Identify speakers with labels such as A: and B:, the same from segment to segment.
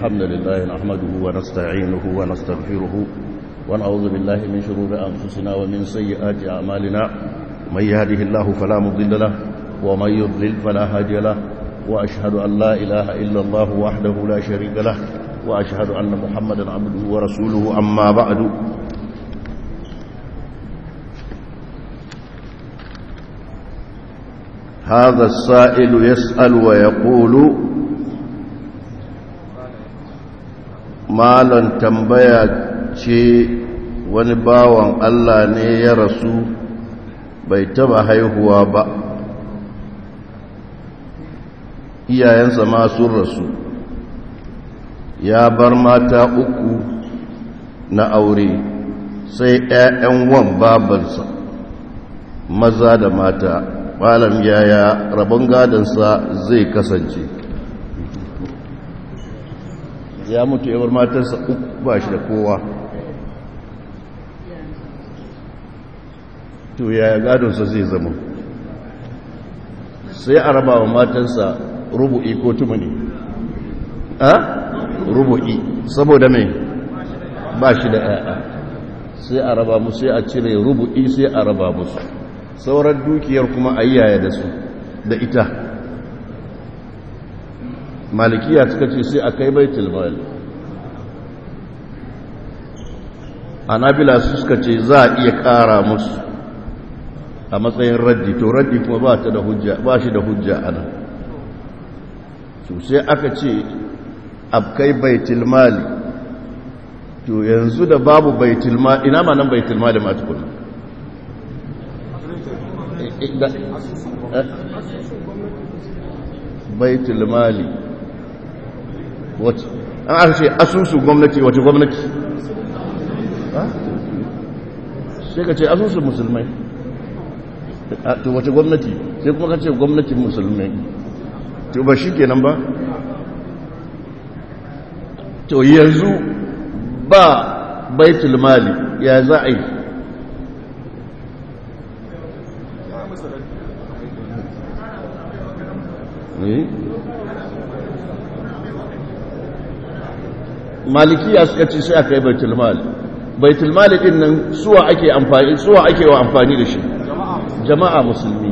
A: الحمد لله نحمده ونستعينه ونستغفره ونعوذ بالله من شرور أنفسنا ومن سيئات أعمالنا من يهده الله فلا مضل له ومن يضلل فلا هادي له وأشهد أن لا إله إلا الله وحده لا شريك له وأشهد أن محمدا عبده ورسوله أما بعد هذا السائل يسأل ويقول malan tambaya ce wani bawan Allah ne ya rasu bai taba haihuwa ba iyayensa ma sun rasu ya bar mata uku na aure sai 'ya'yan wan babansa maza da mata malam yaya rabon gadansa zai kasance ya mutu yawar matarsa uku ba shi da kowa to yaya gadonsa zai zama sai a raba wa matarsa rubu'i ko tumuni a rubu'i saboda mai ba shi da yaya sai a raba musu sai a cire rubu'i sai a raba musu sauran dukiyar kuma a yaya da su da ita malikiya suka ce sai a kai baitul mal anabila suka ce za a iya kara musu a matsayin raddi to raddi kuma ba ta da hujja ba shi da hujja ana to sai aka ce a kai baitul mali to yanzu da babu baitul mali ina ma nan baitul mali ma tukuna baitul mali wace an aka ce asusu gwamnati wace gwamnati sai ka ce asusu musulmai to wace gwamnati sai kuma ka ce gwamnatin musulmai to ba shi kenan ba to yanzu ba baitul mali ya za a yi malikiya suka ce sai aka yi baitulmali baitulmali din nan suwa ake amfani suwa ake wa amfani da shi jama'a musulmi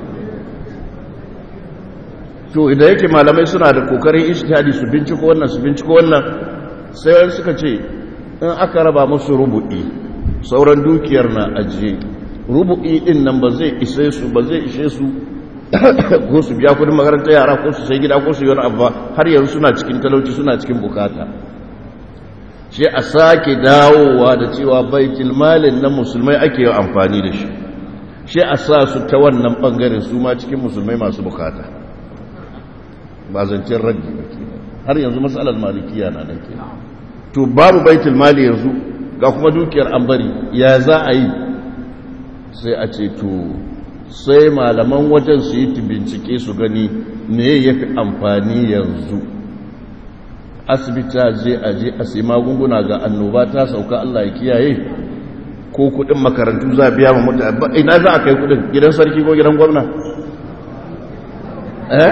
A: to idan yake malamai suna da kokarin ijtihadi su binciko wannan su binciko wannan sai wani suka ce in aka raba musu rubu'i sauran dukiyar na ajiye rubu'i din nan ba zai ishe su ba zai ishe su ko su biya kudin makarantar yara ko su sai gida ko su yi wani abu har yanzu suna cikin talauci suna cikin bukata shi a sake dawowa da cewa baitul malin na musulmai ake yi amfani da shi shi a sa su ta wannan bangaren su ma cikin musulmai masu bukata ba zancen raddi ba ke har yanzu matsalar malikiya na nan ke to babu baitul mali yanzu ga kuma dukiyar an bari ya za a yi sai a ce to sai malaman wajen su yi bincike su gani me ya fi amfani yanzu asibita je a je a sai magunguna ga annoba ta sauka Allah ya kiyaye ko kudin makarantu za biya ma mutane ina za a kai kudin gidan sarki ko gidan gwamna eh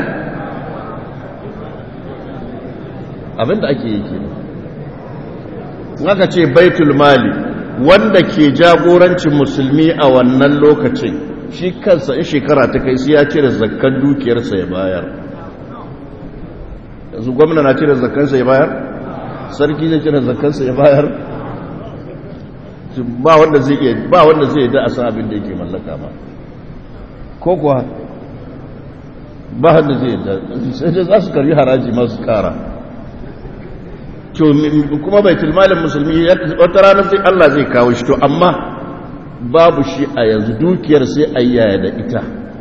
A: abinda ake yi ke aka ce baitul mali wanda ke jagorancin musulmi a wannan lokacin shi kansa in shekara ta kai sai ya cire zakkan dukiyarsa ya bayar yanzu gwamna na cire zakkansa ya bayar sarki zai cire zakkansa ya bayar ba wanda zai iya ba wanda zai da asa abin da yake mallaka ba ko kuwa ba wanda zai da sai dai za su karbi haraji masu kara to kuma baitul malin musulmi wata rana sai Allah zai kawo shi to amma babu shi a yanzu dukiyar sai a yaya da ita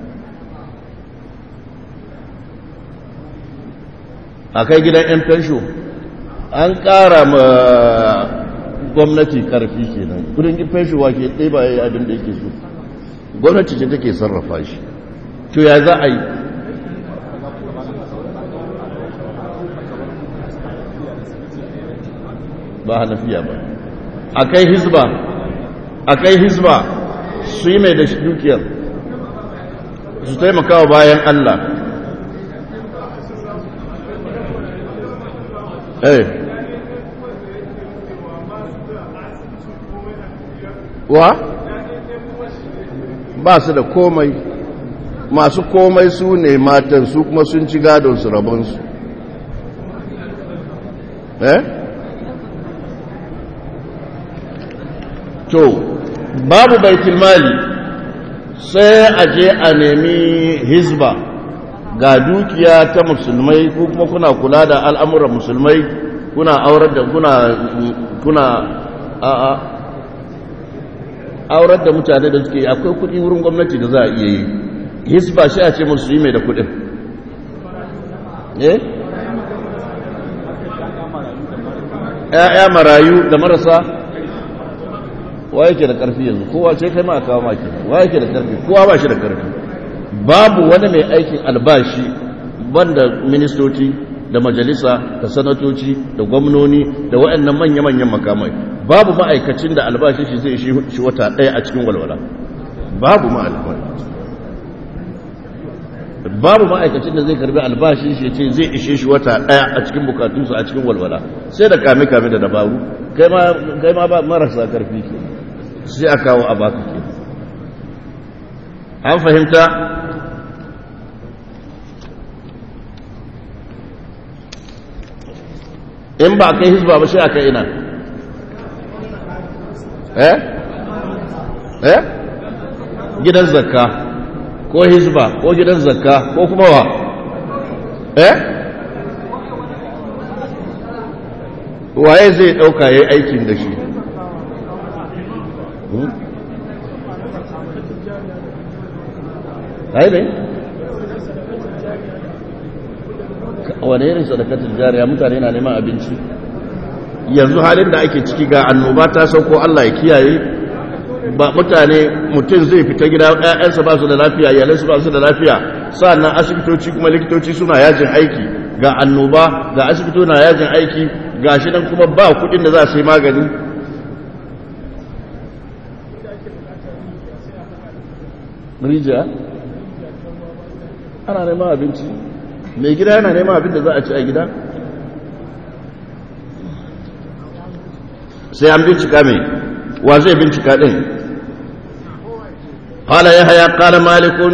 A: a kai gidan 'yan fensho an ƙara ma gwamnati ƙarfi kenan kudin fensho wake ɗaya ba ya yi abin da yake so gwamnati ce take sarrafa shi to ya za a yi ba hanafiya ba a kai hizba a kai hizba su yi mai da dukiyar su taimakawa bayan Allah eh wa ba su da komai masu komai su ne matan su kuma sun ci gadon su rabonsu eh to babu baitul mali sai a je a nemi hizba ga dukiya ta musulmai ko kuma kuna kula da al'amuran musulmai kuna aurar da kuna kuna a'a aurar da mutane da suke akwai kudi wurin gwamnati da za a iya yi hisba shi a ce musu yi mai da kudin eh ya'ya marayu da marasa wa yake da karfi yanzu kowa ce kai ma a kawo maki wa yake da karfi kowa ba shi da karfi babu wani mai aikin albashi banda ministoci da majalisa da sanatoci da gwamnoni da waɗannan manya-manyan makamai babu ma'aikacin da albashi shi zai shi wata ɗaya a cikin walwala babu ma'aikacin babu ma'aikacin da zai karbi albashi shi ce zai ishe shi wata ɗaya a cikin bukatunsa a cikin walwala sai da kame-kame da dabaru kai ma ba marasa karfi ke sai a kawo a baka ke an fahimta in ba kai hizba ba shi a kai ina eh eh gidan zakka ko hizba ko gidan zakka ko kuma wa eh waye zai dauka yayi aikin da shi ai ne wane irin sadakatul jariya mutane na neman abinci yanzu halin da ake ciki ga annoba ta sauko Allah ya kiyaye ba mutane mutum zai fita gida ƴaƴansa ba su da lafiya iyalansu ba su da lafiya sannan asibitoci kuma likitoci suna yajin aiki ga annoba ga asibito na yajin aiki ga shi nan kuma ba kuɗin da za su yi magani rijiya ana neman abinci mai gida yana neman abin da za a ci a gida sai an bincika mai wa zai bincika ɗin hala ya haya ƙala malikun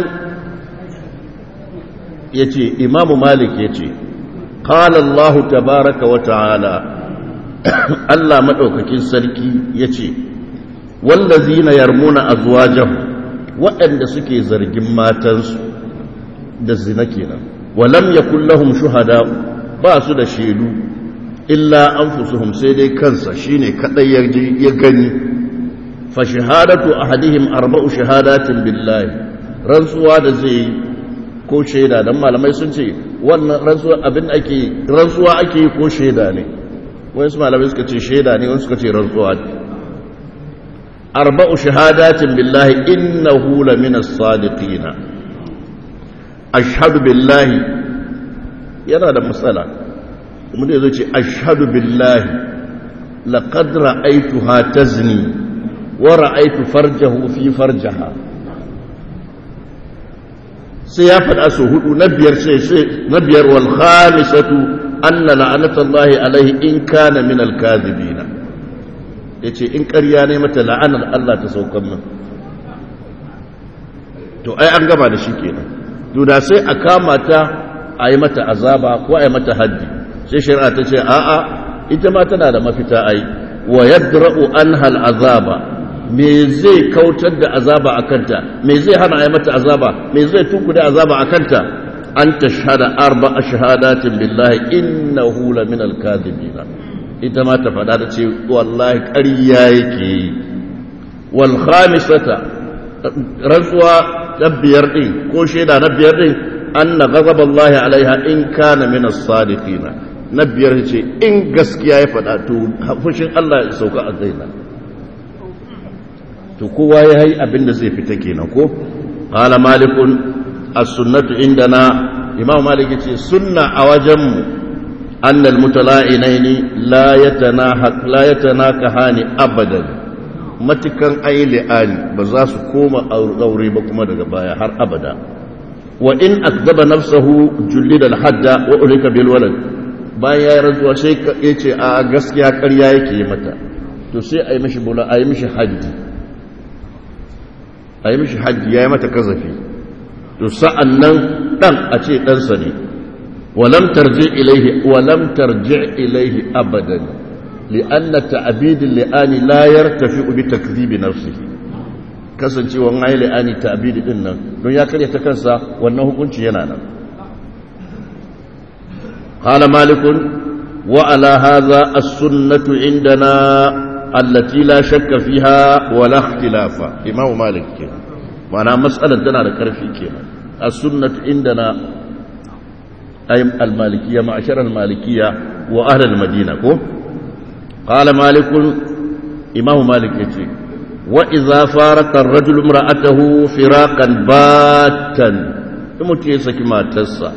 A: ya ce imamu malik ya ce ƙala allahu tabaraka wa ta'ala allah maɗaukakin sarki ya ce wallazi na yarmuna a zuwa waɗanda suke zargin matansu da zina kenan walam yakun lahum shuhada ba su da shaidu illa anfusuhum sai dai kansa shine kadai ya gani fa shahadatu ahadihim arba'u shahadatin billahi rantsuwa da zai ko shaida dan malamai sun ce wannan rantsuwa abin ake rantsuwa ake yi ko shaida ne wasu malamai suka ce shaida ne wasu suka ce rantsuwa ne arba'u shahadatin billahi innahu lamina as-sadiqina ashhadu billahi yana da matsala kuma da zai ce ashhadu billahi laqad ra'aytuha tazni wa ra'aytu farjahu fi farjaha sai ya faɗa su hudu na biyar sai sai na biyar wal khamisatu anna la'anatallahi alaihi in kana min al-kadhibina yace in ƙarya ne mata la'anar Allah ta saukan min to ai an gama da shi kenan to da sai a kama ta a yi mata azaba ko a yi mata haddi sai shari'a ta ce a'a ita ma tana da mafita ai wa yadra'u anha al'azaba me zai kautar da azaba a kanta me zai hana a yi mata azaba me zai tunkuda azaba a kanta an tashhada arba'a shahadatin billahi innahu la min al-kadhibina ita ma ta faɗa da ce wallahi ƙarya yake yi wal khamisata rantsuwa na biyar ɗin ko shaida na biyar ɗin an na gazaba Allah alaiha in kana min as-sadiqina na biyar ce in gaskiya ya faɗa to fushin Allah ya sauka a zaina to kowa ya yi abin da zai fita kenan ko qala malikun as-sunnatu indana imam malik yace sunna a wajen mu annal mutala'inaini la yatanahaq la yatanakahani abadan matukan ai li'ani ba za su koma aure ba kuma daga baya har abada wa in akdaba nafsahu jullida al-hadda wa ulika bil walad bayan ya yi rantsuwa sai ya ce a gaskiya ƙarya yake yi mata to sai a yi mishi bula a yi mishi haddi a yi mishi haddi ya yi mata kazafi to sa'an nan ɗan a ce ɗansa ne walam tarji ilaihi walam tarji ilaihi abadan li'anna ta'abidin li'ani la yartafi bi takzibi nafsihi kasancewa ai li'ani ta'abidi din nan don ya karya ta kansa wannan hukunci yana nan قال مالك وعلى هذا السنة عندنا التي لا شك فيها ولا اختلاف إمام مالك كنا معنى مسألة دنا لكرفي كنا السنة عندنا أي المالكية معشر المالكية وأهل المدينة كو قال مالك إمام مالك يتي وإذا فارق الرجل امرأته فراقا باتا يمتيسك ما تسا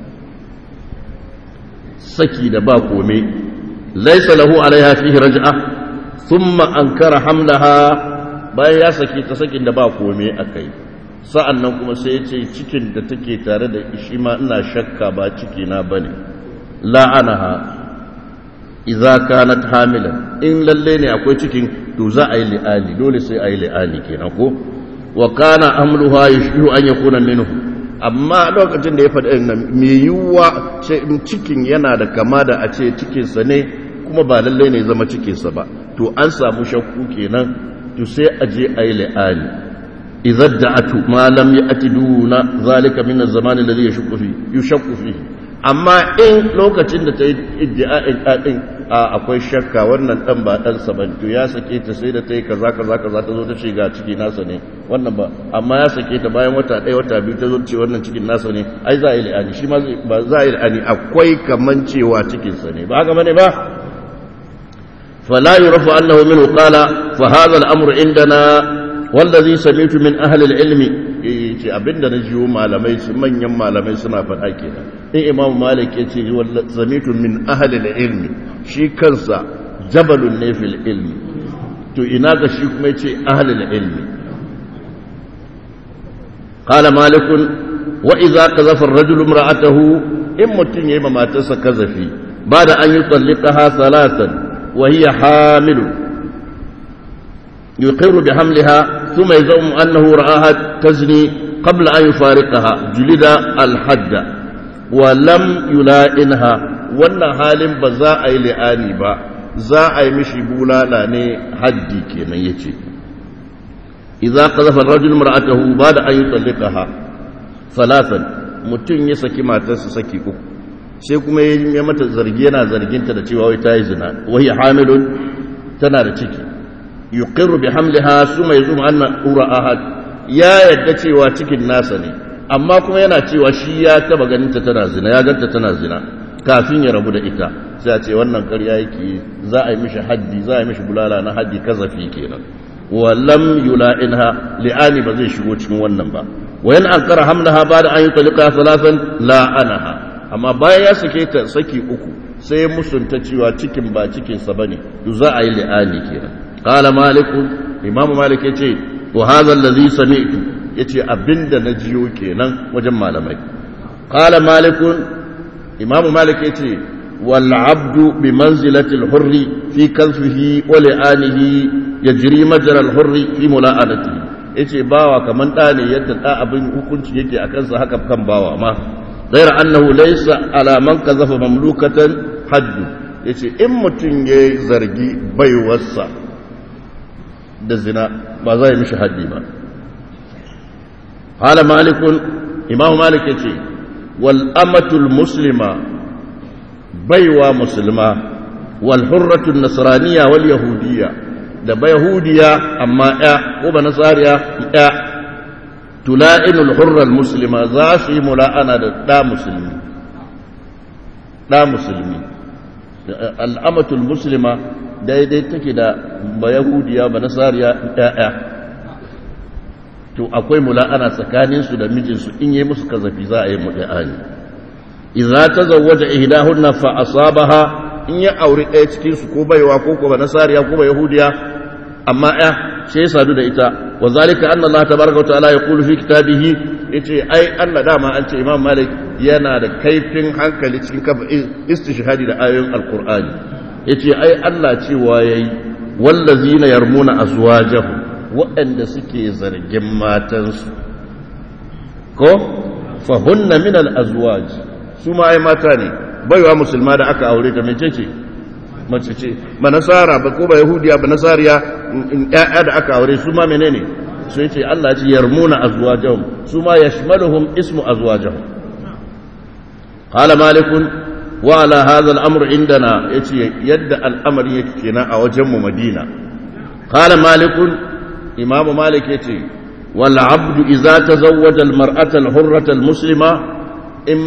A: saki da ba kome laisa lahu alaiha fihi raj'a thumma ankara hamlaha bayan ya saki ta sakin da ba kome akai sa'annan kuma sai ya ce cikin da take tare da shi ma ina shakka ba ciki na bane la'anaha idza kanat hamilan in lalle ne akwai cikin to za a yi li'ani dole sai a yi li'ani kenan ko wa kana amluha yashbihu an yakuna minhu amma lokacin da ya faɗi nan mai yiwuwa cikin yana da kama da a ce cikinsa ne kuma ba lallai ne zama cikinsa ba to an samu shakku kenan to sai a je a yi la'ani idan da atu malam ya ati duna zalika min zamanin da zai shakku fi amma in lokacin da ta yi iddia'in ɗaɗin a akwai shakka wannan ɗan ba ɗansa ba to ya sake ta sai da ta yi kaza kaza kaza ta zo ta ce ga ciki nasa ne wannan ba amma ya sake ta bayan wata ɗaya wata biyu ta zo ce wannan cikin nasa ne ai za a yi la'ani shi ma ba za a yi la'ani akwai kaman cewa cikinsa ne ba haka bane ba فلا يعرف أنه منه قال فهذا الأمر عندنا والذي سمعت من أهل العلم ce abinda na jiwo malamai su manyan malamai suna faɗa kenan in imam malik ya ce zamitu min ahalil ilmi shi kansa jabalun ne fil ilmi to ina ga shi kuma ya ce ahalil ilmi qala malikun wa idza qazafa ar-rajulu imra'atahu in mutun yayi ma matarsa kazafi ba da an yi tsallikaha salatan wa hiya hamilun يقر بحملها ثم يزعم أنه رآها تزني قبل أن يفارقها جلد الحد ولم يلائنها wannan halin ba za a yi li'ani ba za a yi mishi bulala ne haddi kenan ya ce idza qazafa ar-rajul mar'atahu ba'da an yutallaqaha salatan mutum ya saki matarsa saki uku sai kuma ya mata zargi yana zarginta da cewa wai ta yi zina wai hamilun tana da ciki yuqirru bi hamliha suma yazum anna ura ahad ya yadda cewa cikin nasa ne amma kuma yana cewa shi ya taba ganin ta tana zina ya ganta tana zina kafin ya rabu da ita sai a ce wannan ƙarya yake za a yi mishi haddi za a yi mishi bulala na haddi kazafi kenan wa lam yula'inha li'ani ba zai shigo cikin wannan ba wa yan ankara hamlaha ba da an yi talika salatan la'anaha amma bayan ya sake ta saki uku sai musunta cewa cikin ba cikinsa bane to za a yi li'ani kenan قال مالك امام مالك yace to hadha allazi sami'tu yace abinda na jiyo kenan wajen malamai qala malik imam malik yace wal abdu bi manzilati al hurri fi kanfihi wa li'anihi yajri majra al hurri fi mula'anatihi yace bawa kaman da ne yadda da abin hukunci yake akan sa haka kan bawa ma ghayra annahu laysa ala man kazafa mamlukatan hadd yace in mutun yayi zargi baiwarsa da zina ba za yi mishi haddi ba hala malikun imamu malik ya ce wal'amatul muslima baiwa musulma walhurratun nasraniya wal yahudiya da ba yahudiya amma ya ko ba nasariya ya tula'inul hurral muslima za su yi mula'ana da ɗa musulmi ɗa musulmi al'amatul muslima daidai take da ba yahudiya ba nasariya ɗaya to akwai mula'ana tsakaninsu da mijinsu in yi musu kazafi za a yi mula'ani idza tazawwaja ihdahunna fa asabaha in ya aure ɗaya cikin su ko baiwa ko ko ba nasariya ko ba yahudiya amma ya sai sadu da ita wa zalika anna Allah tabaraka wa ta'ala yaqulu fi kitabihi yace ai Allah dama an ce Imam Malik yana da kaifin hankali cikin kafa istishhadi da ayoyin Alqur'ani yace ai Allah cewa yayi wallazina yarmuna azwajahum waɗanda suke zargin matansu ko fahunna min al-azwaj su ma ai mata ne baiwa musulma da aka aure ta mece ce mace ce ba nasara ba ko ba yahudiya ba nasariya ƴaƴa da aka aure su ma menene sai ce Allah ce yarmuna azwajahum su ma yashmaluhum ismu azwajahum qala malikun wa ala hadha al-amr indana yace yadda al'amari yake kenan a wajen mu Madina qala malikun imam malik yace wal abdu idza tazawwaja al-mar'ata al-hurrata al-muslima in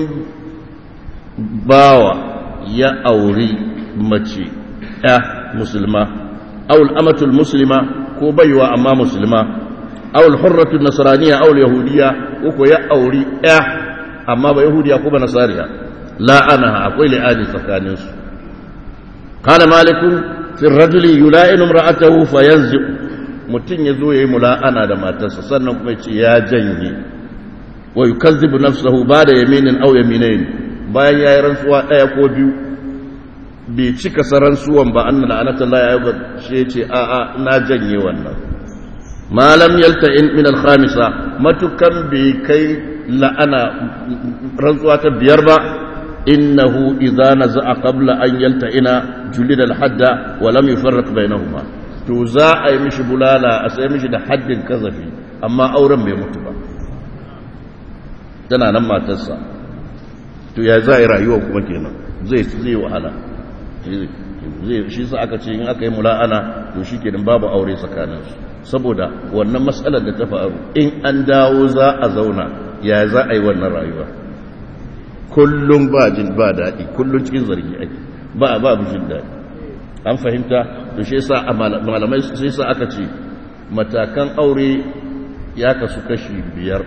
A: bawa ya auri mace ya musulma aw al-amatu al-muslima ko baiwa amma musulma aw al-hurratu an-nasraniyya aw al-yahudiyya ko ya auri ya amma ba yahudiya ko ba nasariya la ana akwai li'ani tsakanin su qala malikun fi ar-rajuli yula'inu imra'atahu fayanzi mutun yazo yayi mula'ana da matarsa sannan kuma yace ya janye wa yukazzibu nafsahu ba'da yaminin aw yaminayn bayan yayi rantsuwa daya ko biyu bai cika saransuwan ba anna la'anatullahi ya ba shi yace a a na janye wannan malam yalta'in min al-khamisa matukan bai kai la'ana rantsuwa ta biyar ba innahu idza naza'a qabla an yalta'ina julida al-hadda wa lam yufarriq bainahuma to za a yi mishi bulala a sai mishi da haddin kazafi amma auren bai mutu ba tana nan matarsa to ya za a yi rayuwa kuma kenan zai zai wahala zai shi sa aka ce in aka yi mula'ana to shi kenan babu aure tsakaninsu saboda wannan matsalar da ta faru in an dawo za a zauna ya za a yi wannan rayuwa kullum ba jin ba daɗi kullum cikin zargi ake ba ba jin daɗi an fahimta to shi yasa malamai sai sa aka ce matakan aure ya kasu kashi biyar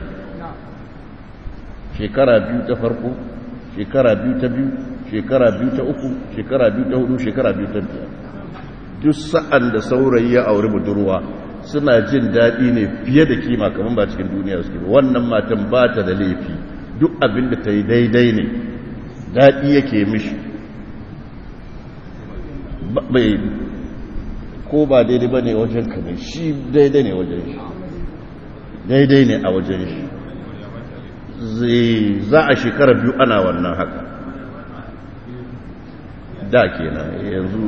A: shekara biyu ta farko shekara biyu ta biyu shekara biyu ta uku shekara biyu ta hudu shekara biyu ta biyar duk sa'an da saurayi ya auri budurwa suna jin daɗi ne fiye da kima kamar ba cikin duniya suke ba wannan matan ba ta da laifi duk abin da ta yi daidai ne daɗi yake mishi bai ko ba daidai ba ne wajen ka ne shi daidai ne wajen shi daidai ne a wajen shi za a shekara biyu ana wannan haka da kenan yanzu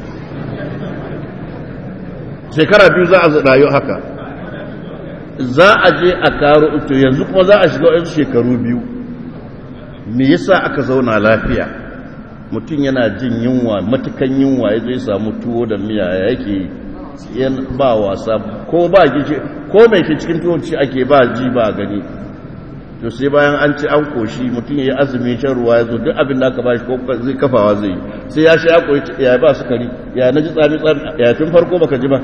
A: shekara biyu za a rayu haka za a je a karo to yanzu kuma za a shiga wasu shekaru biyu me yasa aka zauna lafiya mutum yana jin yunwa matukan yunwa ya zai samu tuwo da miya yake ba wasa ko ba gishi ko mai ke cikin tuwon ci ake ba ji ba gani to sai bayan an ci an koshi mutum ya yi azumi shan ruwa ya zo duk abin da aka ba shi ko zai kafawa zai yi sai ya sha ya koyi ya ba sukari ya na ji tsami tsami ya tun farko baka ji ba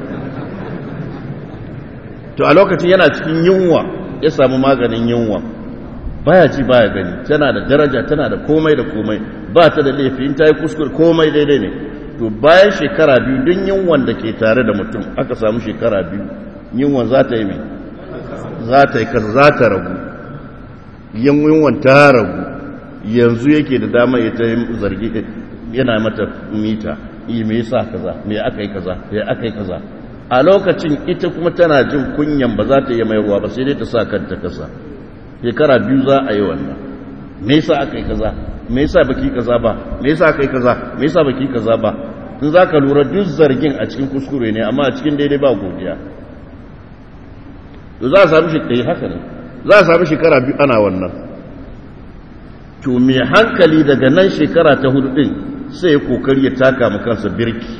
A: to a lokacin yana cikin yunwa ya samu maganin yunwa baya ji baya gani tana da daraja tana da komai da komai ba ta da laifi in ta yi kuskure komai daidai ne to bayan shekara biyu duk yunwan da ke tare da mutum aka samu shekara biyu yunwan za ta yi mai za ta yi kasa za ta ragu yunwan ta ragu yanzu yake da dama ya ta zargi yana mata mita yi me yasa kaza me aka yi kaza me aka yi kaza a lokacin ita kuma tana jin kunyan ba za ta yi mai ruwa ba sai dai ta sa kanta kasa shekara biyu za a yi wannan me yasa aka yi kaza me yasa baki kaza ba me yasa aka yi kaza me yasa baki kaza ba in za ka lura duk zargin a cikin kuskure ne amma a cikin daidai ba godiya to za a sami shi haka ne za a sami shekara biyu ana wannan to mai hankali daga nan shekara ta hudu din sai ya kokari ya taka mu kansa birki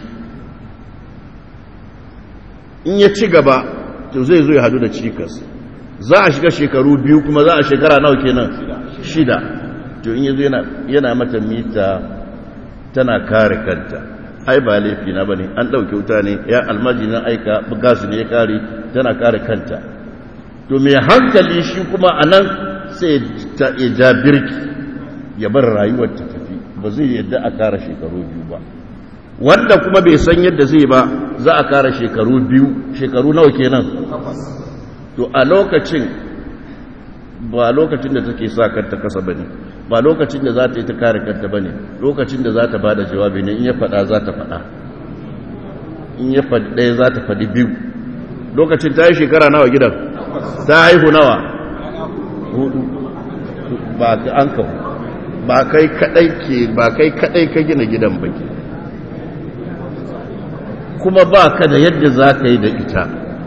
A: in ya ci gaba to zai zo ya hadu da cikas za a shiga shekaru biyu kuma za a shekara nawa kenan shida to in yazo yana yana mata mita tana kare kanta ai ba laifi na bane an dauke wuta ne ya almaji na aika gas ne ya kare tana kare kanta to mai hankali shi kuma anan sai ta ja birki ya bar rayuwar ta tafi ba zai yadda a kara shekaru biyu ba wanda kuma bai san yadda zai ba za a kara shekaru biyu shekaru nawa kenan to a lokacin ba lokacin da take sa kanta kasa bane ba lokacin da za ta yi ta kare kanta bane lokacin da za ta ba da jawabi ne in ya faɗa za ta faɗa in ya faɗi ɗaya za ta faɗi biyu lokacin ta yi shekara nawa gidan ta haihu nawa hudu ba ta an kawo ba kai kadai ke ba kai kadai ka gina gidan baki kuma ba ka da yadda za ka yi da ita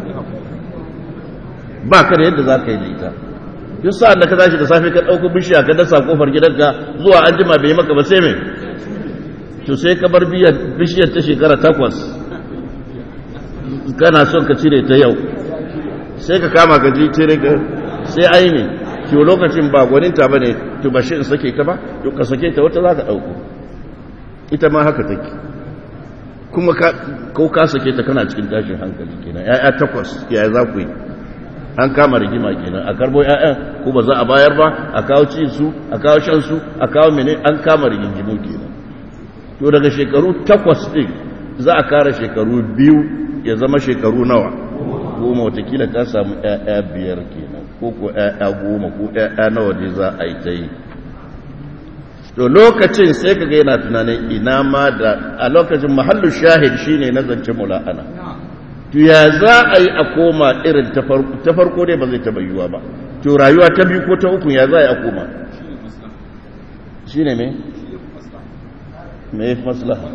A: ba ka da yadda za ka yi da ita duk sa'an da ka tashi da safe ka ɗauko bishiya ka dasa kofar gidanka zuwa an jima bai maka ba sai mai to sai ka bar bishiyar ta shekara takwas kana son ka cire ta yau sai ka kama ka ji cire ka sai ai ne to lokacin ba gwaninta ba ne to ba shi in sake ta ba to ka sake ta wata za ka ɗauko ita ma haka take kuma ko ka sake ta kana cikin tashin hankali kenan ya'ya takwas yaya za ku yi an kama rigima kenan a karbo ya'yan ko ba za a bayar ba a kawo cin su a kawo shan su a kawo mene an kama rigingimu kenan to daga shekaru takwas ɗin za a kara shekaru biyu ya zama shekaru nawa goma watakila ta samu ‘ya'ya biyar kenan ko ko ‘ya'ya goma ko ‘ya'ya nawa ne za a yi ta yi to lokacin sai ka ga yana tunanin ina ma da a lokacin mahallin shahid shine na zance mula'ana to ya za a yi a koma irin ta farko dai ba zai taɓa yiwuwa ba to rayuwa ta biyu ko ta uku ya za a yi a koma shi ne me? me maslaha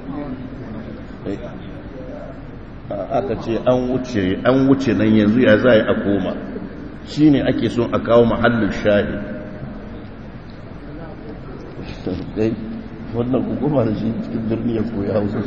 A: aka ce an wuce an wuce nan yanzu ya za a yi a koma shi ne ake son a kawo mahallin shahi wannan hukuma da shi cikin birni ya koya hausa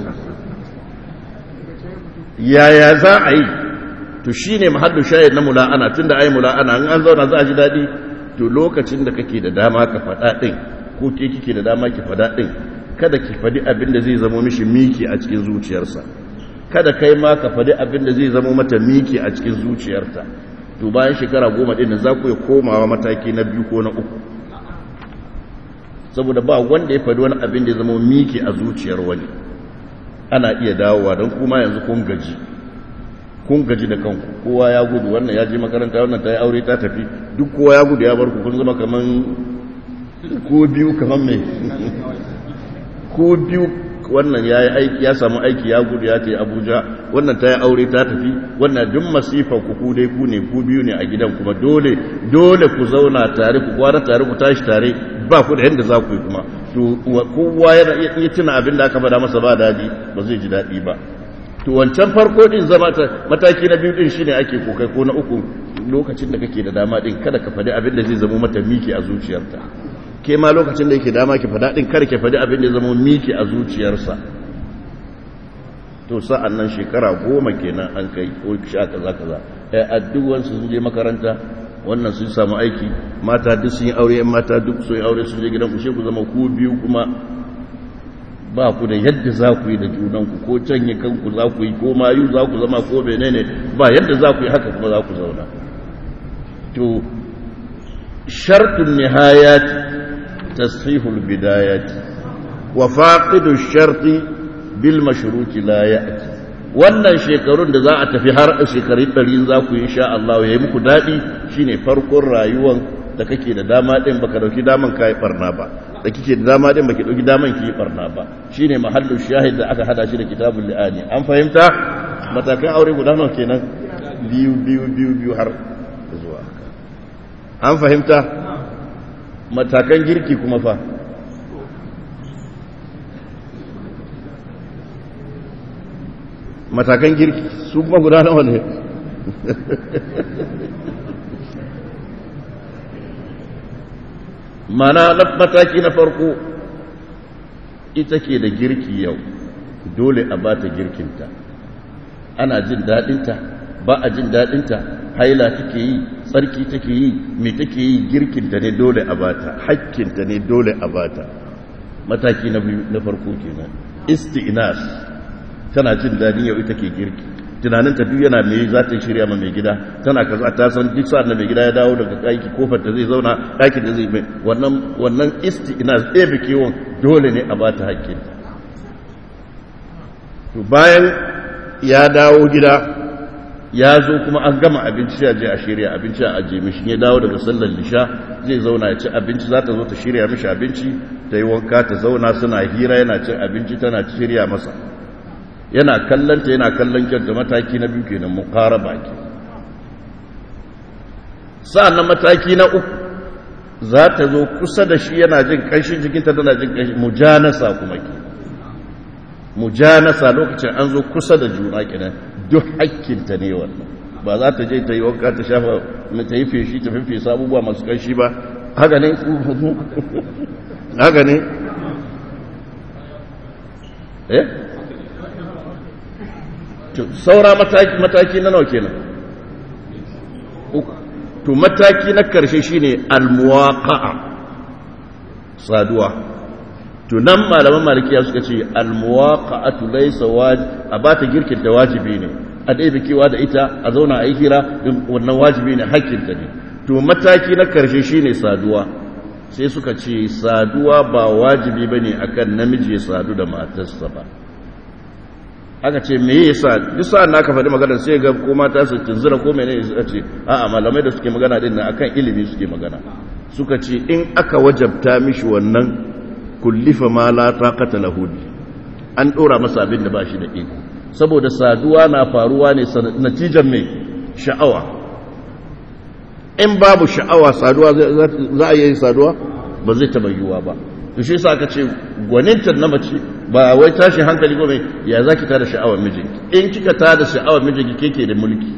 A: yaya za a yi to shi ne mahallin shahi na mula'ana tun da ai mula'ana in an zauna za a ji daɗi to lokacin da kake da dama ka faɗa ɗin ko ke kike da dama ki faɗa ɗin kada ki faɗi abin da zai zama mishi miki a cikin zuciyarsa kada kai ma ka faɗi abin da zai zama mata miki a cikin zuciyarta to bayan shekara goma ɗin za ku yi komawa mataki na biyu ko na uku saboda ba wanda ya faɗi wani abin da ya zama miki a zuciyar wani ana iya dawowa don kuma yanzu kun gaji kun gaji da kanku kowa ya gudu wannan ya je makaranta wannan ta yi aure ta tafi duk kowa ya gudu ya bar ku kun zama kaman ko biyu kaman mai ko biyu wannan ya yi aiki ya samu aiki ya gudu ya ce abuja wannan ta yi aure ta tafi wannan duk masifa ku ku dai ku ne ku biyu ne a gidan kuma dole dole ku zauna tare ku kwana tare ku tashi tare ba ku da yadda za ku yi kuma to kowa yana iya tuna abin da aka faɗa masa ba daɗi ba zai ji daɗi ba to wancan farko din zama ta mataki na biyu din shine ake kokai ko na uku lokacin da kake da dama din kada ka faɗi abin da zai zama mata miki a zuciyarta ke ma lokacin da yake dama ki faɗa din kada ki faɗi abin da ya zama miki a zuciyarsa to sa'an nan shekara goma kenan an kai ko sha kaza kaza ai addu'an su je makaranta wannan sun samu aiki mata duk sun yi aure yan mata duk sun yi aure sun je gidan ku she ku zama ku biyu kuma ba ku da yadda za ku yi da junanku ko canye kanku za ku yi ko mayu za ku zama ko menene ba yadda za ku yi haka kuma za ku zauna to shartun nihayat tasfihul bidayat wa faqidu sharti bil mashruti la ya'ti wannan shekarun da za a tafi har shekarun ɗari za ku yi insha Allah ya yi muku daɗi shine farkon rayuwan da kake da dama ɗin baka dauki daman kai barna ba da kike da dama din baki dauki daman ki barna ba shine mahallu shahid da aka hada shi da kitabul li'ani an fahimta matakan aure guda nawa kenan biyu biyu biyu biyu har zuwa an fahimta matakan girki kuma fa matakan girki su kuma guda nawa ne mana na mataki na farko ita ke da girki yau dole a ba ta girkinta ana jin daɗinta ba a jin daɗinta haila take yi tsarki take yi mai take yi girkinta ne dole a bata hakkinta ne dole a bata mataki na biyu na farko kenan isti'nas tana jin daɗin yau ita ke girki tunaninta duk yana mai za ta shirya ma mai gida tana kaza ta san duk sa'ad da mai gida ya dawo daga aiki kofar ta zai zauna ɗakin da zai mai wannan wannan isti'nas ɗaya bikewon dole ne a ba ta hakkinta to bayan ya dawo gida ya zo kuma an gama abinci ya je a shirya abinci a ajiye mishi ya dawo daga sallar lisha zai zauna ya ci abinci za ta zo ta shirya mishi abinci ta yi wanka ta zauna suna hira yana cin abinci tana shirya masa yana kallanta yana kallon kyanta mataki na biyu kenan mu ƙara baki sa'annan mataki na uku za ta zo kusa da shi yana jin ƙanshin jikinta tana jin ƙanshin mujanasa kuma ke mujanasa lokacin an zo kusa da juna kenan duk hakkinta ne wannan ba za ta je ta yi wanka ta shafa na ta yi feshi ta fefesa abubuwa masu ƙanshi ba haka ne haka ne eh saura mataki mataki na nawa kenan to mataki na karshe shine almuwaqa'a saduwa to nan malaman malikiya suka ce almuwaqa'atu laysa wajib a bata girkin da wajibi ne a dai bikewa da ita a zauna a yi hira wannan wajibi ne hakkinta ne to mataki na karshe shine saduwa sai suka ce saduwa ba wajibi bane akan namiji ya sadu da matarsa ba aka ce me yasa duk sa'an naka faɗi magana sai ga ko mata su tunzura ko menene suka ce a'a malamai da suke magana din nan akan ilimi suke magana suka ce in aka wajabta mishi wannan kullifa ma la taqata lahu an dora masa abin da bashi da iko saboda saduwa na faruwa ne natijan mai sha'awa in babu sha'awa saduwa za a yi saduwa ba zai taba yiwuwa ba to shi yasa aka ce gwaninta na mace ba wai tashin hankali ko mai ya zaki tada sha'awar mijinki in kika tada sha'awar mijinki keke da mulki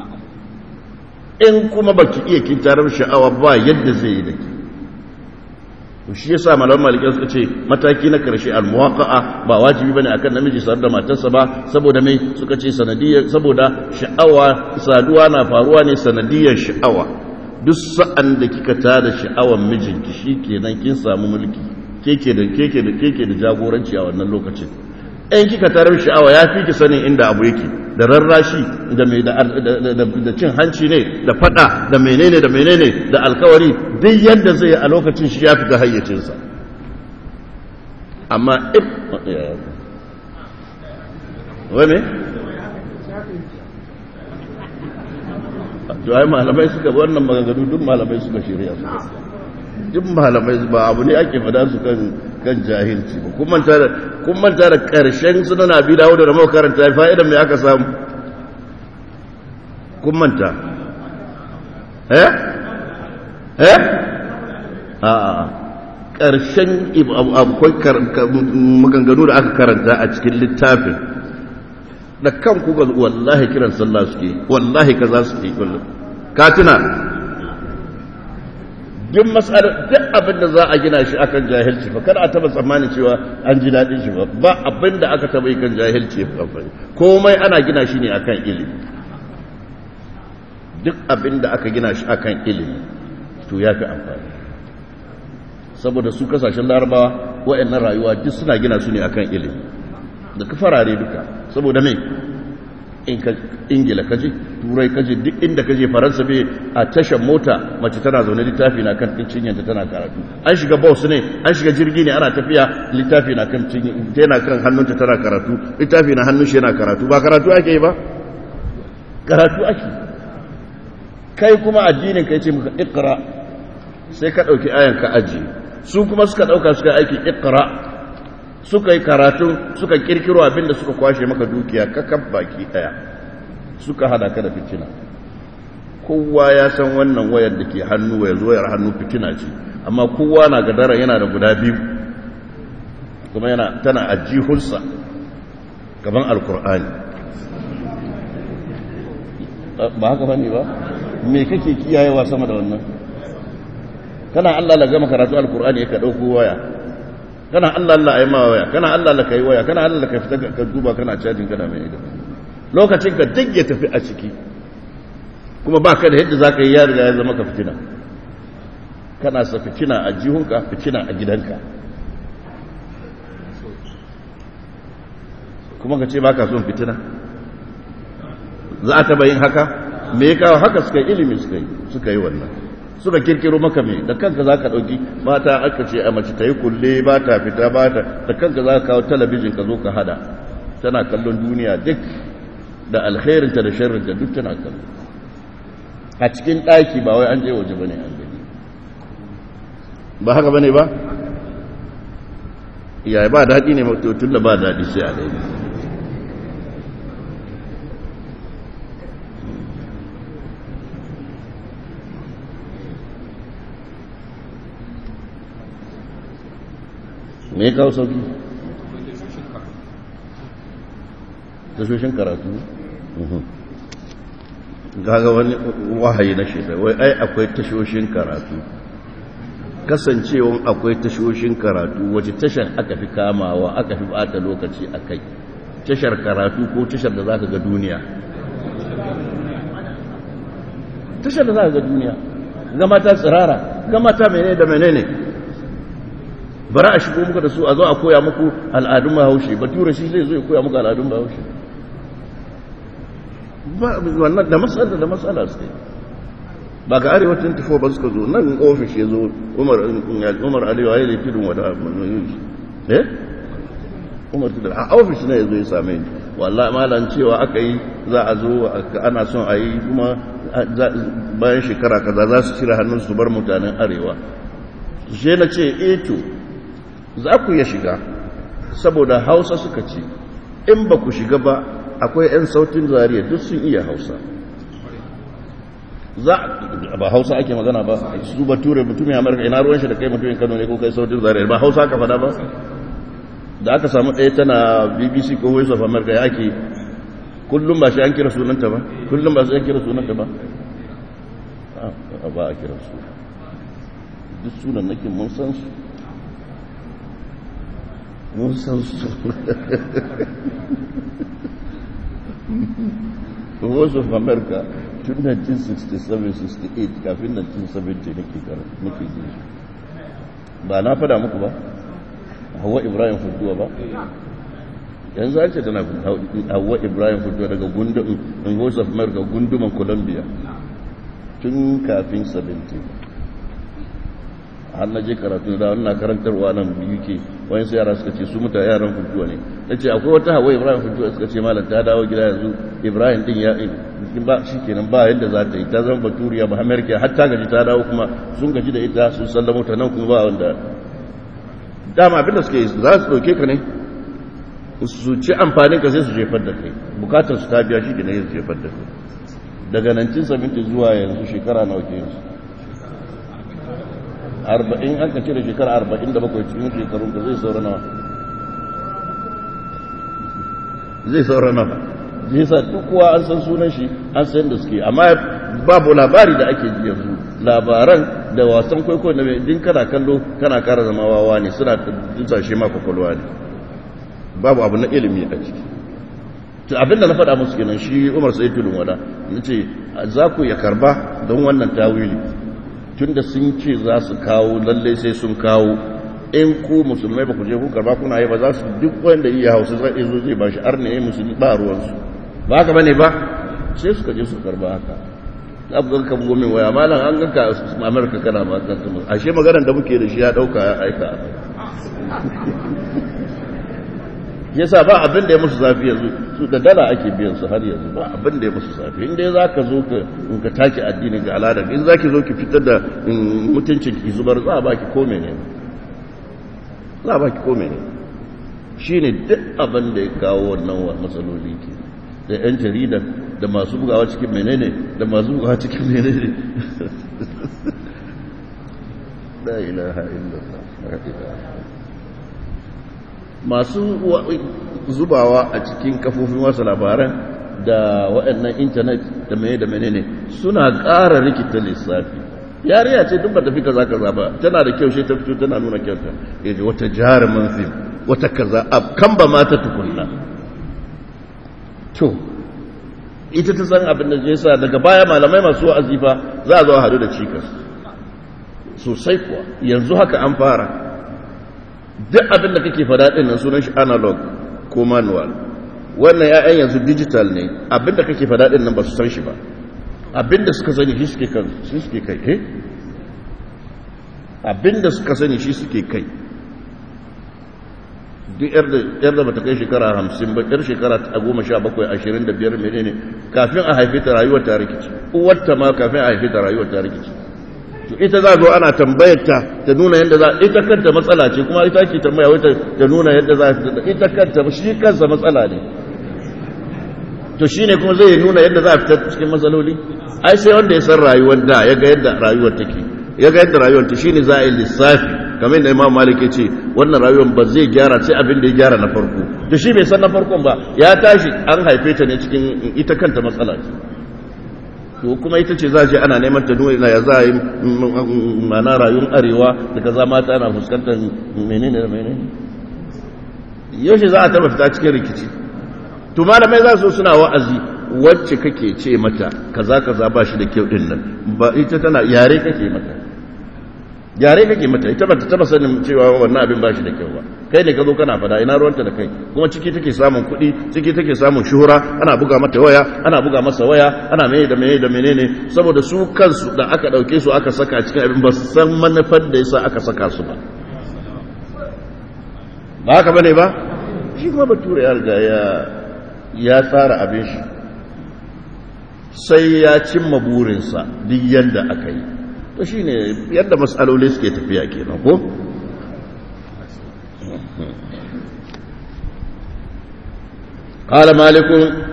A: in kuma baki iya kin tarar sha'awa ba yadda zai yi da ke to shi yasa malaman maliki suka ce mataki na karshe almuwaqa'a ba wajibi bane akan namiji sar da matarsa ba saboda mai suka ce sanadiyar saboda sha'awa saduwa na faruwa ne sanadiyar sha'awa duk sa'an da kika tada sha'awar mijinki shikenan kin samu mulki keke da keke da keke da jagoranci a wannan lokacin in kika tarar sha'awa ya fi ki sanin inda abu yake da rarrashi da mai da cin hanci ne da fada da menene da menene da alkawari duk yadda zai a lokacin shi ya fita hayyacinsa amma if wane? to ai malamai suka wannan maganganu duk malamai suka shirya su duk malamai ba abu ne ake fada su kan kan jahilci ba kun manta da kun manta da karshen sunan abi dawo da mu karanta fa'idan me aka samu kun manta eh eh a a karshen akwai maganganu da aka karanta a cikin littafin da kan ku ga wallahi kiran sallah suke wallahi kaza suke ka tuna duk matsalar duk abin da za a gina shi akan jahilci fa kada a taba tsammanin cewa an ji daɗin shi ba ba abin da aka taba yi kan jahilci ba komai ana gina shi ne akan ilimi duk abin da aka gina shi akan ilimi to ya fi amfani saboda su kasashen larabawa wa'annan rayuwa duk suna gina su ne akan ilimi da ka farare duka saboda mai in ka ingila kaje turai kaje duk inda kaje faransa bai a tashar mota mace tana zaune littafi na kan cinyanta tana karatu an shiga bus ne an shiga jirgi ne ana tafiya littafi na kan tana kan hannunta tana karatu littafi na hannun shi yana karatu ba karatu ake yi ba karatu ake kai kuma addinin kai ce muka ikra sai ka dauki ayan ka aji su kuma suka dauka suka aiki ikra suka yi karatu suka kirkiro abinda suka kwashe maka dukiya kakab baki daya suka hada ka da fitina kowa ya san wannan wayar da ke hannu wayar wayar hannu fitina ce amma kowa na gadara yana da guda biyu kuma yana tana ajihunsa gaban alkur'ani ba haka bane ba me kake kiyayewa sama da wannan kana Allah la gama karatu alkur'ani ka dauko waya kana Allah Allah ayi ma waya kana Allah Allah kai waya kana Allah ka fita ka duba kana cajin kana mai da lokacin ka duk ya tafi a ciki kuma ba ka da yadda za ka yi ya riga ya zama ka fitina kana sa fitina a jihunka fitina a gidanka kuma ka ce ba ka son fitina za a taba yin haka me ya kawo haka suka yi ilimi suka yi wannan suka kirkiro maka me da kanka za ka ɗauki mata aka ce a mace ta yi kulle ba ta fita ba ta da kanka za ka kawo talabijin ka zo ka hada tana kallon duniya duk da alkhairinta da sharrinta duk tana kallo a cikin ɗaki ba wai an je waje bane an gani ba haka bane ba yaya ba daɗi ne tun da ba daɗi sai a daidai me ya kawo sauki tashoshin karatu gaga wani wahayi na shekar wai ai akwai tashoshin karatu kasancewan akwai tashoshin karatu wace tashar aka fi kamawa aka fi bata lokaci a kai tashar karatu ko tashar da za ka ga duniya tashar da za ka ga duniya gama ta tsirara gama ta menene da menene bari a shigo muka da su a zo a koya muku al'adun bahaushe bature shi zai zo ya koya muku al'adun bahaushe wannan da matsala da matsala su ba ga arewa 24 ba suka zo nan ofis ya zo umar aliyu ya yi tudun wada eh umar tudun a ofis na ya zo ya same ni wallah malan cewa aka yi za a zo ana son a yi kuma bayan shekara kaza za su cire hannun su bar mutanen arewa shi na ce eto za ku iya shiga saboda hausa suka ce in ba ku shiga ba akwai 'yan sautin zariya duk sun iya hausa za ba hausa ake magana ba su ba ture mutumin amurka ina ruwan shi da kai mutumin kano ne ko kai sautin zariya ba hausa ka fada ba da aka samu ɗaya tana bbc ko voice of america ya ke kullum ba shi an kira sunanta ba kullum ba shi an kira sunanta ba ba a kira su duk sunan nake mun san su mun san su voice of america tun 1967-68 kafin 1970 nake nake ji ba na fada muku ba hawa ibrahim fuduwa ba yanzu an ce tana hawa ibrahim fuduwa daga gundumin voice of america gunduman columbia tun kafin 70 har na je karatu da wannan karantarwa nan uk wani sai yara suka ce su muta yaran fuduwa ne na ce akwai wata hawa ibrahim fuduwa suka ce malam ta dawo gida yanzu ibrahim din ya ba shi kenan ba yadda za ta yi ta zama baturiya ba amerika har ta gaji ta dawo kuma sun gaji da ita sun sallamo ta nan kuma ba wanda dama abinda suke yi za su ɗauke ka ne su ci amfanin ka sai su jefar da kai bukatar su ta biya shi ke ne su jefar da kai daga 1970 zuwa yanzu shekara nawa ke yanzu arba'in an ka cire shekara arba'in da bakwai cikin shekarun ka zai saura nawa zai saura nawa zai sa duk kuwa an san sunan shi an san da suke amma babu labari da ake ji yanzu labaran da wasan kwaikwayo na din kana kallo kana kara zama wawa ne suna dusashe ma kwakwalwa ne babu abu na ilimi a ciki to abinda na faɗa musu kenan shi umar sai tudun wada nace za ku ya karba don wannan tawili tunda sun ce za su kawo lalle sai sun kawo in ku musulmai ba ku je ku karba kuna yi ba za su duk wanda iya hausa zai zo zai ba shi arne ya musulmi ba ruwansu ba haka bane ba sai suka je su karba haka abgan ka bugo min waya malam an ganka amurka kana ma kan tumu ashe maganar da muke da shi ya dauka ya aika yasa ba abin da ya musu zafi yanzu su da dala ake biyan su har yanzu ba abin da ya musu zafi in dai zaka zo ka in ka take addini ga al'adar in zaki zo ki fitar da mutuncin ki zubar za a baki ko menene za a baki ko menene shine duk abin da ya kawo wannan matsaloli ke da 'yan jarida da masu bugawa cikin menene da masu bugawa cikin menene la ilaha illallah masu zubawa a cikin kafofin wasu labaran da waɗannan intanet da mene da menene suna ƙara rikita lissafi yariya ce duk ba tafi kaza kaza ba tana da kyau shi ta fito tana nuna kyauta yaji wata jarumin fim wata kaza kan ba mata tukunna to ita ta san abin da ya sa daga baya malamai masu wa'azi fa za a zo hadu da cikas sosai kuwa yanzu haka an fara duk abin da kake fada din nan sunan shi analog ko manual wannan ya'yan yanzu digital ne abin da kake fada din nan ba su san shi ba abin da suka sani shi suke kan shi suke kai eh abin da suka sani shi suke kai duk yar da bata kai shekara hamsin ba yar shekara ta goma sha bakwai ashirin da biyar menene kafin a haife ta rayuwar ta rikici uwarta ma kafin a haife ta rayuwar ta rikici to ita za zo ana tambayar ta ta nuna yadda za ita kanta matsala ce kuma ita ke tambaya wata ta nuna yadda za ta ita kanta shi kansa matsala ne to shine kuma zai nuna yadda za a fita cikin matsaloli ai sai wanda ya san rayuwar da ya ga yadda rayuwar take ya ga yadda rayuwar ta shine za a yi lissafi kamar yadda Imam Malik ya ce wannan rayuwar ba zai gyara sai abin da ya gyara na farko to shi bai san na farkon ba ya tashi an haife ta ne cikin ita kanta matsala ce to kuma ita ce za a ce ana neman ta nuna ya za a yi mana rayuwar arewa da kaza mata ana fuskantar menene da menene yaushe za a taba fita cikin rikici to malamai za su suna wa'azi wacce kake ce mata kaza kaza ba shi da kyau din nan ba ita tana yare kake mata yare kake mata ita ba ta taba sanin cewa wannan abin ba shi da kyau ba kai ne ka zo kana fada ina ruwanta da kai kuma ciki take samun kuɗi ciki take samun shuhura ana buga mata waya ana buga masa waya ana mene da mene da menene saboda su kansu da aka ɗauke su aka saka cikin abin ba su san manufar da yasa aka saka su ba ba haka bane ba shi kuma bature ya riga ya ya tsara abin shi sai ya cimma burinsa duk yadda aka yi to shi ne yadda matsaloli suke tafiya kenan ko قال مالك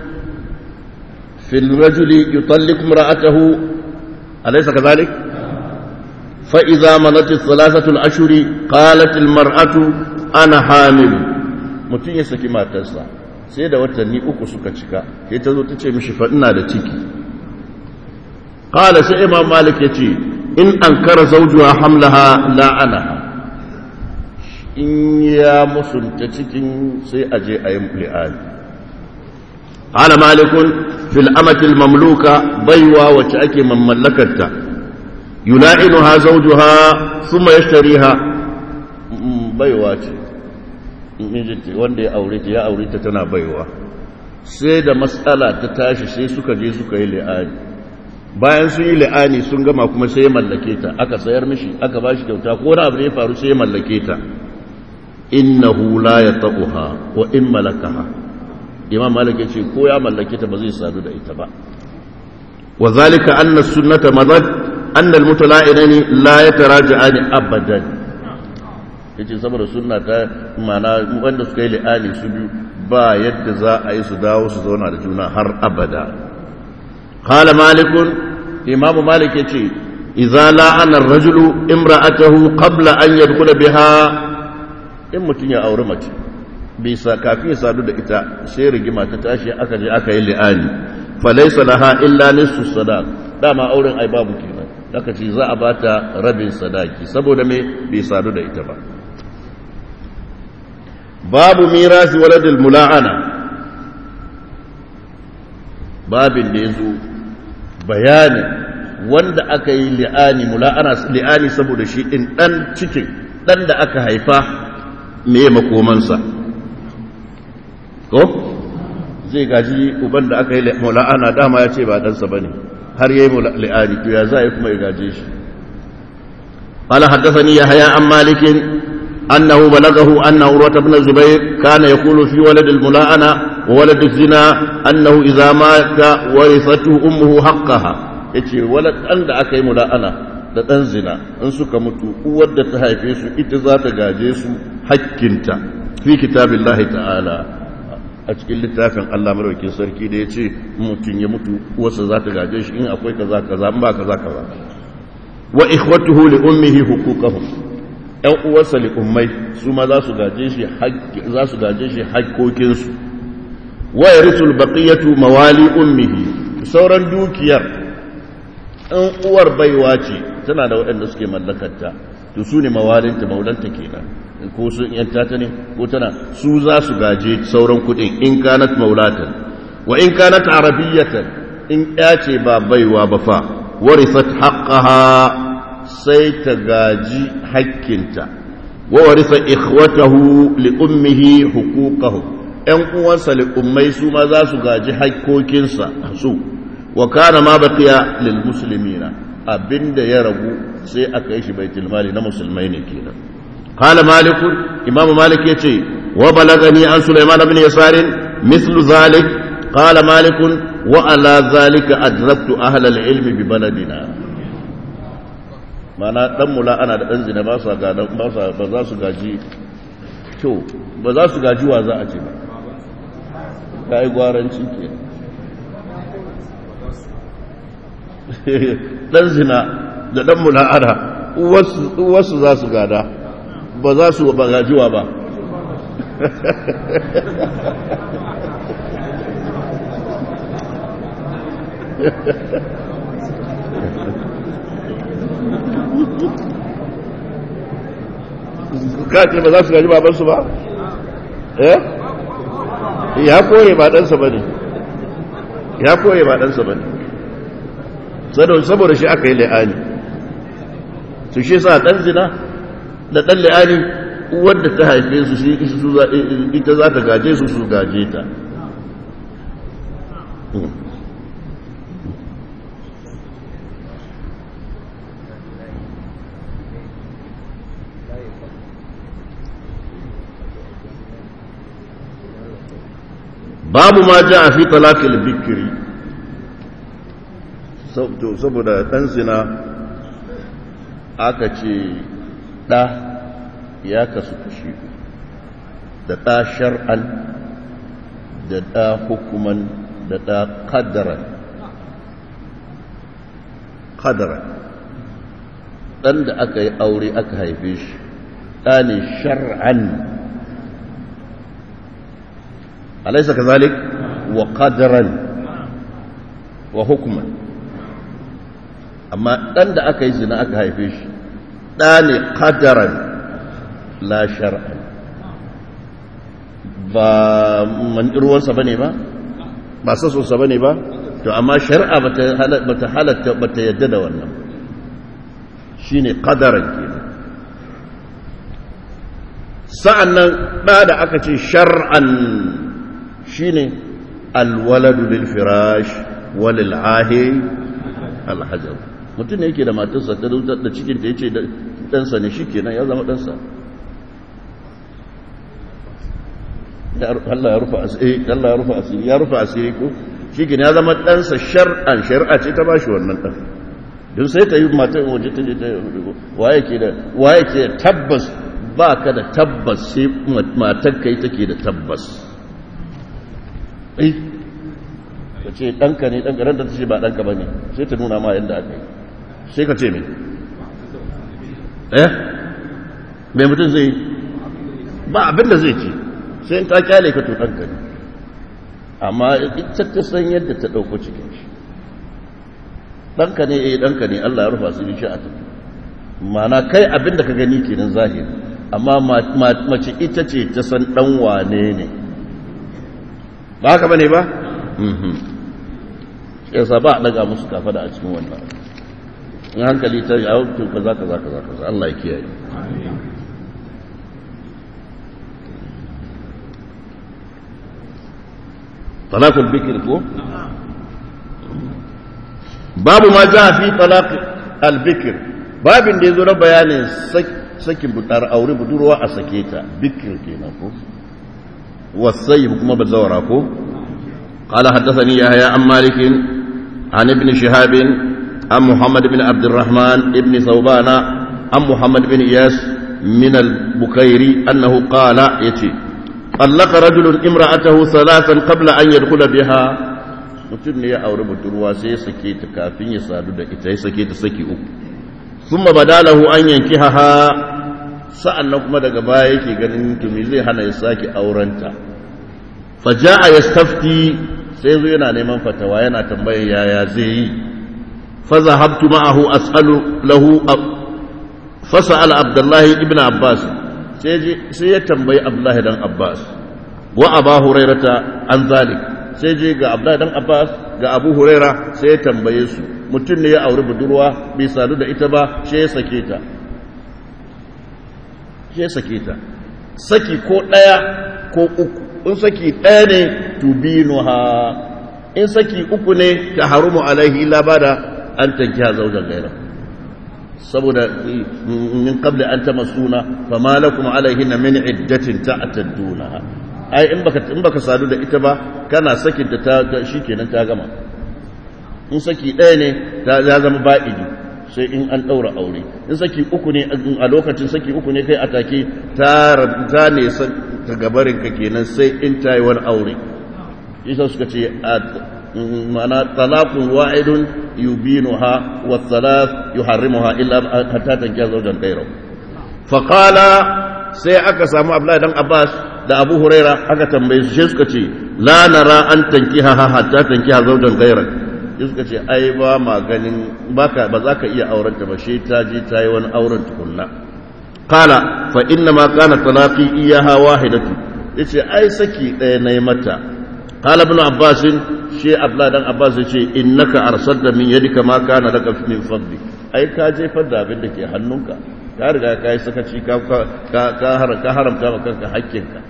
A: في الرجل يطلق امرأته أليس كذلك فإذا مضت الثلاثة الأشهر قالت المرأة أنا حامل mutum ya saki matarsa sai da watanni uku suka cika sai ta zo ta ce mishi ina da ciki qala sai imam malik ya ce in ankara zawjuha hamlaha la'anaha in ya musunta cikin sai a je a yi li'ani qala malikun fil amati al mamluka baiwa wacce ake mamallakarta yula'inuha zawjuha thumma yashtariha baiwa ce mijinta wanda ya aure ta ya aure ta tana baiwa sai da matsala ta tashi sai suka je suka yi li'ani bayan sun yi li'ani sun gama kuma sai ya mallake ta aka sayar mishi aka ba shi kyauta ko wani abu ne ya faru sai ya mallake ta innahu la yataquha wa in malakaha imam malik ya ce ko ya mallake ta ba zai sadu da ita ba wa zalika anna sunnata madad anna al-mutala'inani la yataraja'ani abadan yace saboda sunna ta mana wanda suka yi li'ani su biyu ba yadda za a yi su dawo su zauna da juna har abada qala malikun imam malik yace idza la'ana ar-rajulu imra'atahu qabla an yadkhula biha in mutun ya aure mace bai sa kafin ya sadu da ita sai rigima ta tashi aka je aka yi li'ani falaysa laha illa nisfu sadaq dama auren ai babu kenan aka ce za a bata rabin sadaki saboda me bai sadu da ita ba babu mirasi waladul mula'ana babin da ya zo bayanin wanda aka yi li'ani mula'ana li'ani saboda shi ɗin ɗan cikin ɗan da aka haifa me makomansa ko zai gaji uban da aka yi mula'ana dama ya ce ba ɗansa ba ne har ya yi li'ani to ya za a yi kuma ya gaje shi قال حدثني يحيى عن مالك أنه بلغه أن عروة بن الزبير كان يقول في ولد الملاءنة وولد الزنا أنه إذا مات ورثته أمه حقها yace walad ɗan da aka yi mula'ana da ɗan zina in suka mutu uwar da ta haife su ita za ta gaje su hakkinta fi kitabin ta'ala a cikin littafin Allah maraukin sarki da ya ce mutum ya mutu uwarsa za ta gaje shi in akwai kaza kaza in ba kaza kaza wa ikhwatuhu li ummihi huquqahum ‘yan uwarsa li'ummai su ma za su gaje shi haƙƙoƙinsu waya ritul baƙiyatu mawali ummihi sauran dukiyar ‘yan uwar baiwa ce tana da waɗanda suke mallakarta to su ne mawalinta maulanta kenan ko sun yanta ta ne ko tana su za su gaje sauran kuɗin in kanat maulatan wa in kanat arabiyyatan in ya ce ba baiwa ba fa warisat haqqaha sai ta gaji hakkinta wa warisa ikhwatahu li ummihi huquqahu ɗan uwansa li ummai su ma za su gaji hakkokinsa su wa kana ma baqiya lil muslimina abinda ya ragu sai aka yi shi baitul mali na musulmai ne kenan qala malik imam malik yace وبلغني عن سليمان بن يسار مثل ذلك قال مالك وعلى ذلك أدركت أهل العلم ببلدنا mana dan mula ana da dan zina ba sa ga ba sa ba za su gaji to ba za su gaji wa za a ce ba kai gwaranci ke dan zina da dan mula ana uwarsu uwarsu za su gada ba za su ba gajiwa ba kace ba za su gaji babansu ba eh ya koye ba ɗansa ba ne ya koye ba ɗansa ba ne saboda shi aka yi la'ani su shi sa ɗan zina da ɗan la'ani wadda ta haife su shi ita za ta gaje su su gaje ta babu ma ja a fi talakil bikiri saboda ɗan zina aka ce ɗa ya kasu kashi da ɗa shar'an da ɗa hukuman da ɗa ƙadaran ƙadaran ɗan da aka yi aure aka haife shi ɗa ne shar'an أليس كذلك وقدرا وحكما أما أن أكا يزنا أكا هيفيش داني قدرا لا شرعا ba man ruwansa bane ba ba sasonsa bane ba to amma shari'a bata halatta bata yadda da wannan shine qadaran kenan sa'annan da da aka ce shar'an shine alwaladu lil firash walil ahi alhajar mutum ne yake da matarsa ta da cikin da yace da ɗansa ne shikenan ya zama ɗansa Allah ya rufa asiri Allah ya rufa asiri ya rufa asiri ko shikenan ya zama ɗansa shar'an shari'a ce ta bashi wannan ɗan don sai ta yi matar waje ta je ta waye ke da waye ke tabbas ba ka da tabbas sai matar kai take da tabbas ai ka ce ɗanka ne ɗanka ranta ta ce ba ɗanka ba ne sai ta nuna ma yadda aka yi sai ka ce mai eh mai mutum zai ba abin da zai ce sai ta kyale ka to ɗanka ne amma ita ta san yadda ta ɗauko cikin shi ɗanka ne eh ɗanka ne Allah ya rufa su shi a tafi mana kai abin da ka gani kenan zahiri amma mace ita ce ta san ɗan wane ne ba haka bane ba yasa ba a daga musu kafa da a cikin wannan in hankali ta yawo to kaza kaza kaza kaza Allah ya kiyaye talaqul bikr ko babu ma ja fi talaq al bikr babin da yazo na bayanin sakin butar aure budurwa a sake ta bikr kenan ko والسيب كما بالزورة قال حدثني يحيى عن مالك عن ابن شهاب عن محمد بن عبد الرحمن ابن ثوبان عن محمد بن إياس من البكيري أنه قال يتي طلق رجل امرأته ثلاثا قبل أن يدخل بها mutum ne ya auri budurwa sai ya sake ta kafin ya sadu da ita ya sake ta saki uku sun badalahu an yanki haha sa'an nan kuma daga baya yake ganin tumi zai hana ya sake aurenta faja a ya stafti sai zo yana neman fatawa yana tambayar yaya zai yi faza habtu ma'ahu as'alu lahu fasa ala abdullahi ibn abbas sai ya tambayi abdullahi dan abbas wa aba hurairata an zalik sai je ga abdullahi dan abbas ga abu huraira sai ya tambaye su mutum ne ya auri budurwa bai sadu da ita ba sai ya sake ta ya sake ta saki ko ɗaya ko uku in saki ɗaya ne tubinuha in saki uku ne ta harumu alaihi labada an tanki ha zaujan gaira saboda min qabli an tamassuna fama lakum alaihinna min iddatin ta'tadduna ai in baka in baka sadu da ita ba kana sakin ta ta shikenan ta gama in saki ɗaya ne ta ya zama ba'idi sai in an ɗaura aure in saki uku ne a lokacin saki uku ne kai atake ta ta ne ta gabarin ka kenan sai in ta yi wani aure isa suka ce ma'ana talaqun wa'idun yubinuha wa thalath yuharrimuha illa hatta tankiya zawjan ghayra fa qala sai aka samu Abdullahi dan Abbas da Abu Huraira aka tambaye su sai suka ce la nara an tankiha hatta tankiha zawjan ghayra suka ce ai ba ma ganin baka ba za ka iya auren ta ba shi ta je ta yi wani auren tukunna qala fa inna ma kana talaqi iyaha wahidatu yace ai saki ɗaya nayi mata qala ibn abbas shi abla dan abbas yace innaka arsalta min yadika ma kana laka min fadli ai ka jefar da abin da ke hannunka ka riga ka yi sakaci ka ka haramta ma kanka hakkinka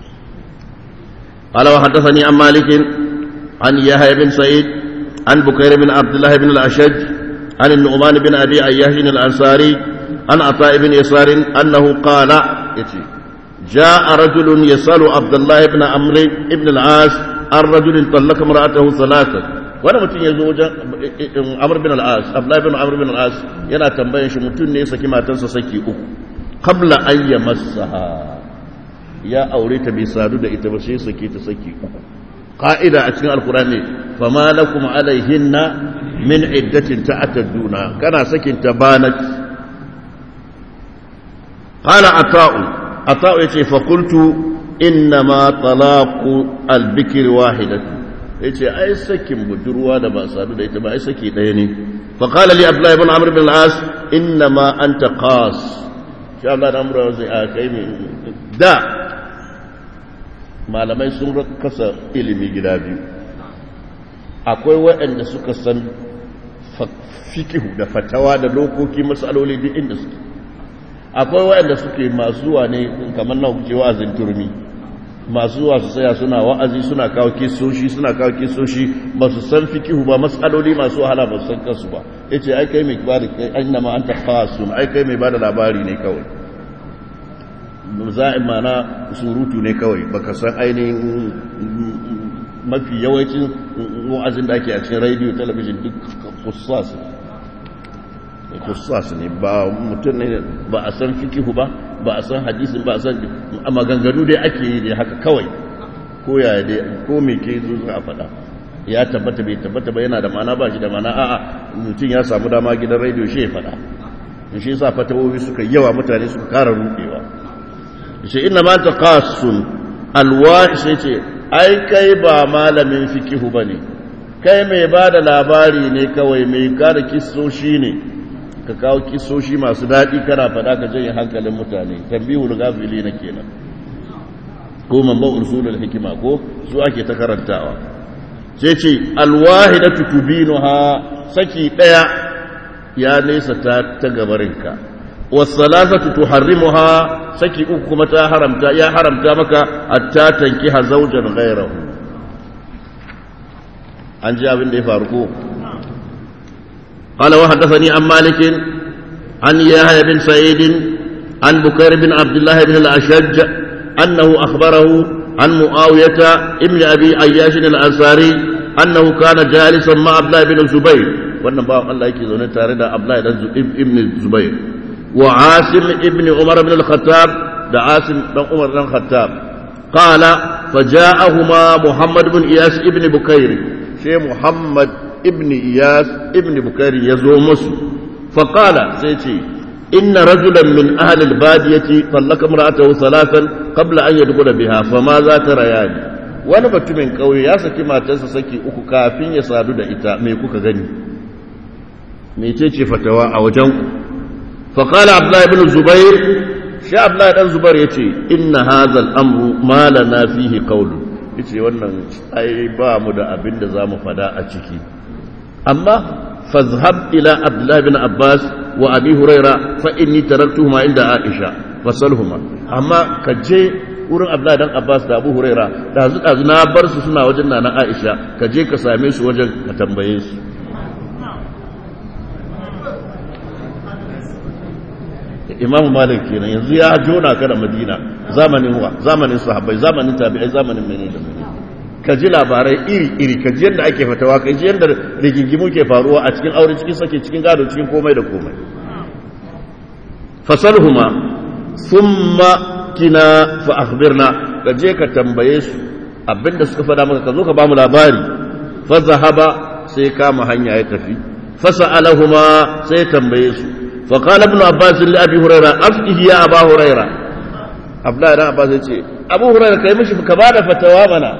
A: قال وحدثني عن مالك عن يحيى بن سعيد عن بكير بن عبد الله بن الأشج عن النعمان بن أبي أياش الأنصاري عن عطاء بن يسار أنه قال يتي جاء رجل يسأل عبد الله بن عمرو بن العاص عن رجل طلق امرأته ثلاثة wani mutum ya zo wajen amur bin al'as abdullahi bin amur bin al'as yana tambayan shi mutum ne ya saki matansa saki uku kabla an ya masaha ya aure ta bai sadu da ita ba sai saki ta saki uku قائدة أتنى القرآن فما لكم عليهن من عدة تعتدون كان سكن تبانت قال عطاء عطاء يتي فقلت إنما طلاق البكر واحدة يتي أي سكن بدروا دبا سادو ديت ما أي سكي ديني فقال لي عبد الله بن عمرو بن العاص إنما أنت قاص شاء الله الأمر وزي آكيمي دا malamai sun kasa ilimi gida biyu akwai waɗanda suka san fikihu da fatawa da dokoki matsaloli duk inda suke akwai waɗanda suke masu zuwa ne kamar na kuke wa'azin turmi masu zuwa su tsaya suna wa'azi suna kawo kisoshi suna kawo kisoshi ba su san fikihu ba matsaloli masu wahala ba su san kansu ba yace ai kai mai bada kai annama anta khasun ai kai mai bada labari ne kawai za'in mana surutu ne kawai baka san ainihin mafi yawancin wa'azin da ake a cikin radio talabijin duk kussas kussas ne ba mutum ne ba a san fikihu ba ba a san hadisin ba a san a maganganu dai ake yi dai haka kawai ko ya dai ko me ke zo a faɗa ya tabbata bai tabbata ba yana da mana ba shi da mana a'a mutum ya samu dama gidan radio shi ya faɗa shi yasa fatawowi suka yawa mutane suka kara rubewa ce ina ma ta kasun alwa sai ce ai kai ba malamin fikihu ba ne kai mai ba da labari ne kawai mai kada kisoshi ne ka kawo kisoshi masu daɗi kana faɗa ka janye hankalin mutane tambihul gafili na kenan ko mamban usulul hikima ko su ake ta karantawa sai ce alwahidatu tubinuha saki ɗaya ya nesa ta ta gabarinka wasalasatu tuharrimuha saki uku kuma ta haramta ya haramta maka hatta tankiha zawjan ghayrahu an ji abin da ya faru ko قال وحدثني عن مالك عن يحيى بن سعيد عن بكير بن عبد الله بن الأشج أنه أخبره عن معاوية ابن أبي عياش الأنصاري أنه كان جالسا مع عبد الله بن الزبير wannan bawan Allah yake zaune tare da Abdullahi dan ibn Zubair wa Asim ibn Umar ibn al-Khattab da Asim dan Umar dan Khattab qala faja'ahuma Muhammad ibn Iyas ibn Bukair shi Muhammad ibn Iyas ibn Bukair yazo musu fa qala sai ce inna rajulan min ahli al-badiyati tallaka imra'atahu thalathan qabla an yadkhula biha fama za ta rayani wani batumin kauye ya saki matarsa saki uku kafin ya sadu da ita me kuka gani mecece fatawa a wajen ku faƙala abdullahi ibn zubair shi abdullahi dan zubair ya ce inna hazal amru ma lana fihi qawlu yace wannan ai ba mu da abin da zamu fada a ciki amma fazhab ila abdullahi ibn abbas wa abi huraira fa inni taraktuhuma inda aisha fasalhuma amma ka je wurin abdullahi dan abbas da abu huraira da dazu na bar su suna wajen nana aisha ka je ka same su wajen ka tambaye su imam malik kenan yanzu ya jona ka da madina zamanin wa zamanin sahabbai zamanin tabi'ai zamanin mene da mene ka ji labarai iri-iri ka ji yadda ake fatawa ka ji yadda rigingimu ke faruwa a cikin aure cikin sake cikin gado cikin komai da komai fasalhuma summa kina fa akhbirna ka je ka tambaye su abinda suka fada maka ka zo ka ba mu labari fa zahaba sai kama hanya ya tafi fa sa'alahuma sai tambaye su fa qala ibn abbas li abi hurairah afkihi ya aba hurairah abdullahi dan abbas ya ce abu hurairah kai mishi ka bada fatawa mana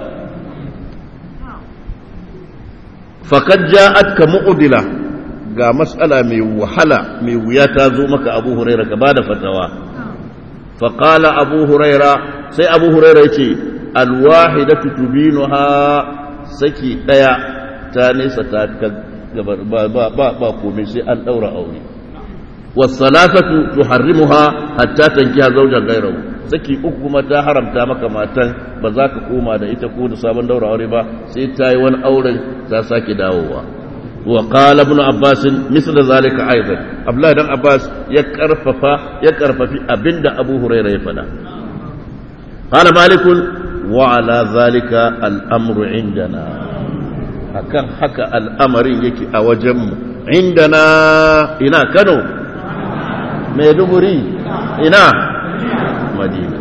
A: faqad ja'atka mu'dila ga mas'ala mai wahala mai wuya ta zo maka abu hurairah ka bada fatawa فقال أبو هريرة سي أبو هريرة يتي الواحدة تبينها سكي ديا تاني ستاتك با با با با قومي سي أن أورا أولي والثلاثة تحرمها حتى تنكيها زوجا غيره saki uku kuma ta haramta maka matan ba za ka koma da ita ko da sabon daura aure ba sai ta yi wani auren ta sake dawowa وقال ابن عباس مثل ذلك ايضا عبد الله بن عباس يكرففا يكرففي ابند ابو هريره يفدا قال مالك وعلى ذلك الامر عندنا akan haka al'amarin yake a wajenmu indana ina kano maiduguri ina madina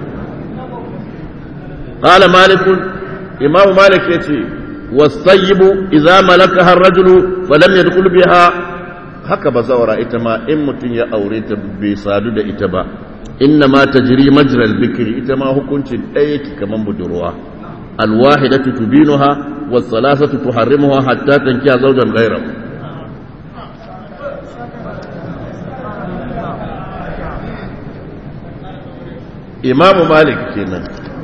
A: قال مالك امام مالك يتي والطيب إذا ملكها الرجل فلم يدخل بها haka ba zaura ita ma in mutum ya aure ta bai sadu da ita ba inna ma tajri majral bikri ita ma hukuncin ɗaya yake kaman budurwa alwahidatu tubinuha was salasatu tuharrimuha hatta tankiya zawjan ghayrahu imamu malik kenan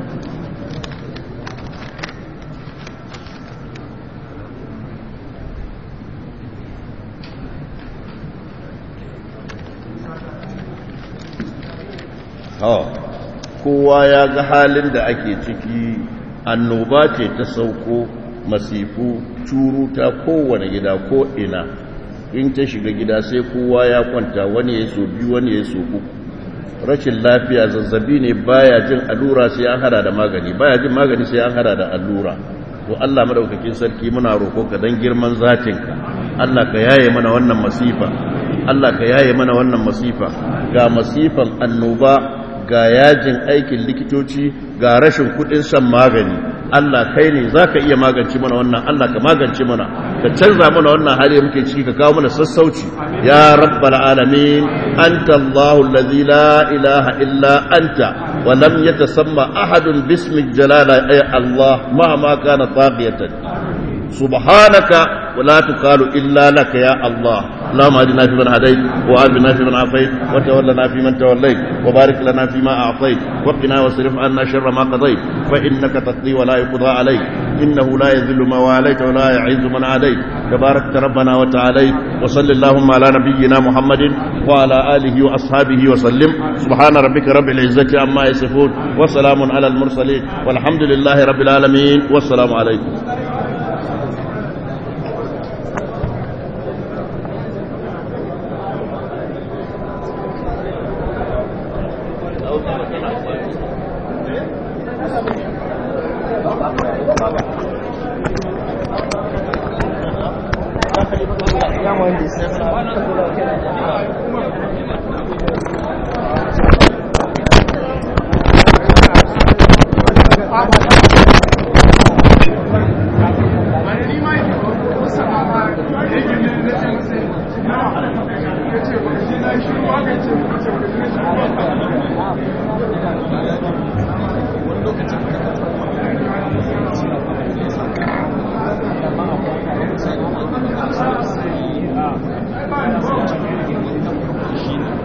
A: kowa ya ga halin da ake ciki annoba ce ta sauko masifu ta kowane gida ko ina in ta shiga gida sai kowa ya kwanta wani ya so biyu wani ya so uku rashin lafiya zazzabi ne baya jin allura sai an hada da magani baya jin magani sai an hada da allura to Allah madaukakin sarki muna roƙo ka dan girman zatinka Allah ka yaye mana wannan masifa Allah ka yaye mana wannan masifa ga masifan annoba ga yajin aikin likitoci ga rashin kudin shan magani Allah kai ne za ka iya magance mana wannan Allah ka magance mana ka canza mana wannan hali muke ciki ka kawo mana sassauci ya rabbal alamin anta Allahu allazi la ilaha illa anta wa lam yatasamma ahadun bismi jalala ay Allah ma ma kana taqiyatan subhanaka ولا تقال إلا لك يا الله اللهم اهدنا فيمن هديت وآتنا فيمن عافيت وتولنا فيمن توليت وبارك لنا فيما أعطيت وقنا واصرف عنا شر ما قضيت فإنك تقضي ولا يقضى عليك إنه لا يذل ما واليت ولا يعز من عاديت تبارك ربنا وتعاليت وصل اللهم على نبينا محمد وعلى آله وأصحابه وسلم سبحان ربك رب العزة عما يصفون وسلام على المرسلين والحمد لله رب العالمين والسلام عليكم
B: shi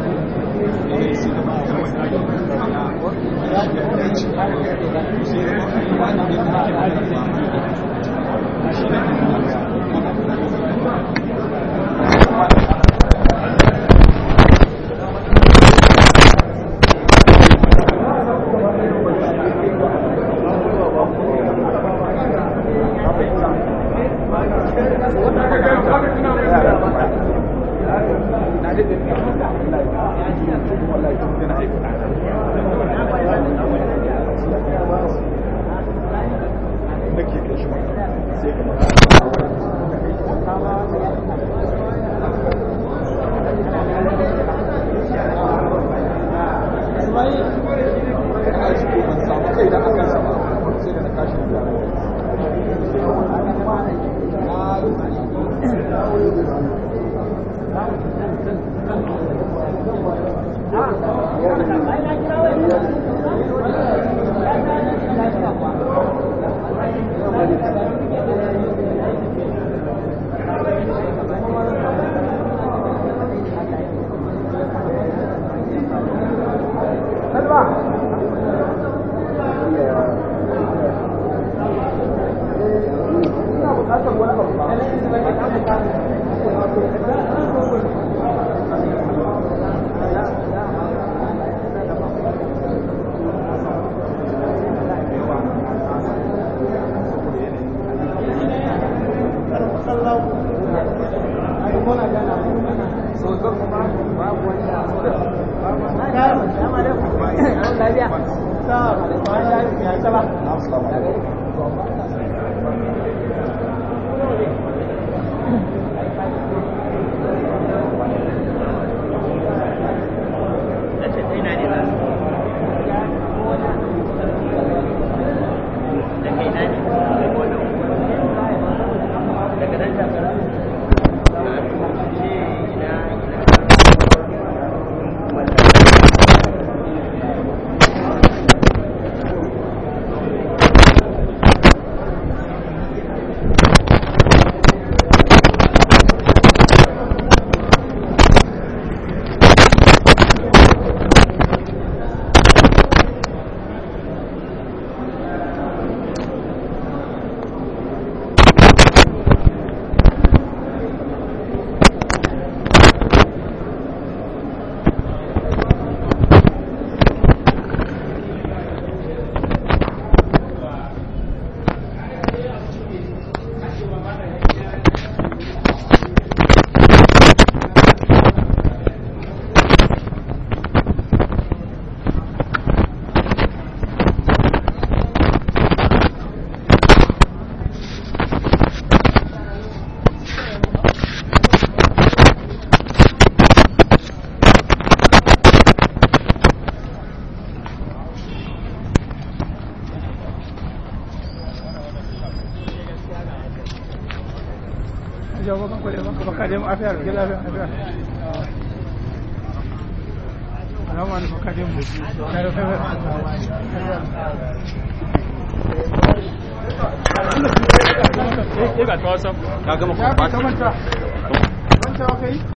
B: Ka gama kwamfata.